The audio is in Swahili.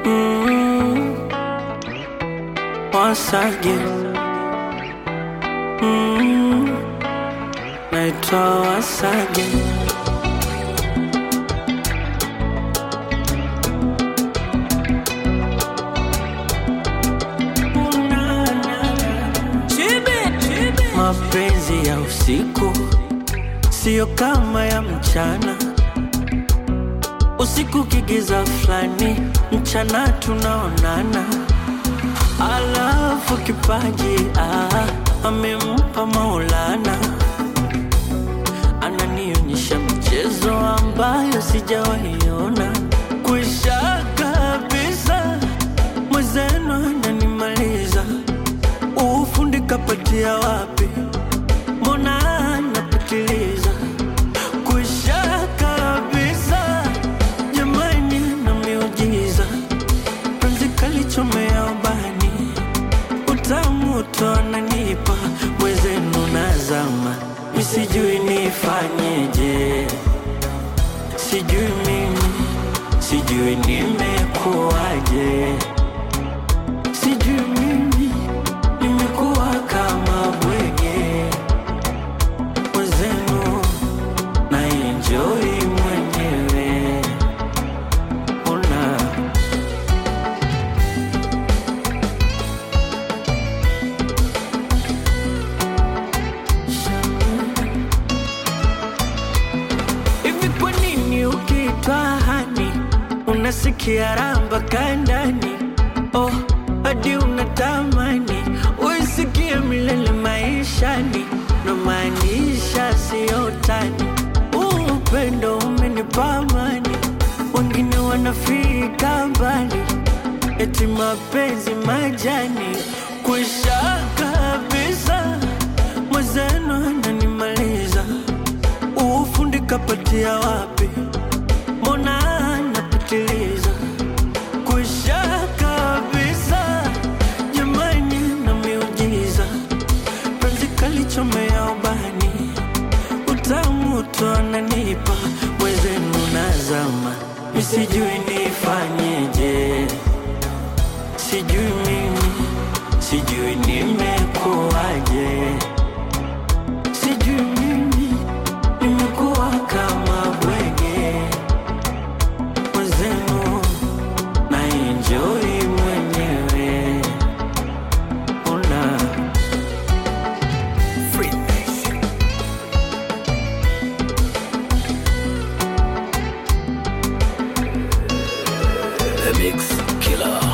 Mm, once again. Mm, naitwa once again. Mapenzi ya usiku siyo kama ya mchana. Usiku kigiza fulani, mchana tunaonana. Alafu kipaji ah, amempa Maulana, ananionyesha michezo ambayo sijawaiona. Kwisha kabisa, mwenzenu ananimaliza. Ufundi kapatia wapi? Mbona anapitiliza? Kwisha kabisa, jamani, na miujiza penzi kalichomea ubani, utamu tu ananipa mwezenu nazama, misijui nifanyeje, sijui mimi, sijui nimekuwaje, sijui mimi nimekuwa kama bwege mwezenu na enjoy mwenyewe una Hivi kwa nini ukiitwa hani unasikia ramba kandani? Oh, hadi unatamani uisikie milele maishani, na maanisha siyo tani. Huu upendo umenipa amani, wengine wanafika mbali, eti mapenzi majani kwisha kabisa, mwenzenu ananimaliza ufundi kapatia wapi? Mbona anapitiliza? Kwisha kabisa, jamani, na miujiza penzi kalichomea ubani, utamu tu ananipa mwezenu nazama, misijui nifanyeje, sijui mimi, sijui nimekuwaje, sijui mimi nimekuwa kama bwege mwenzenu na enjoy mwenyewe una The Mix Killer.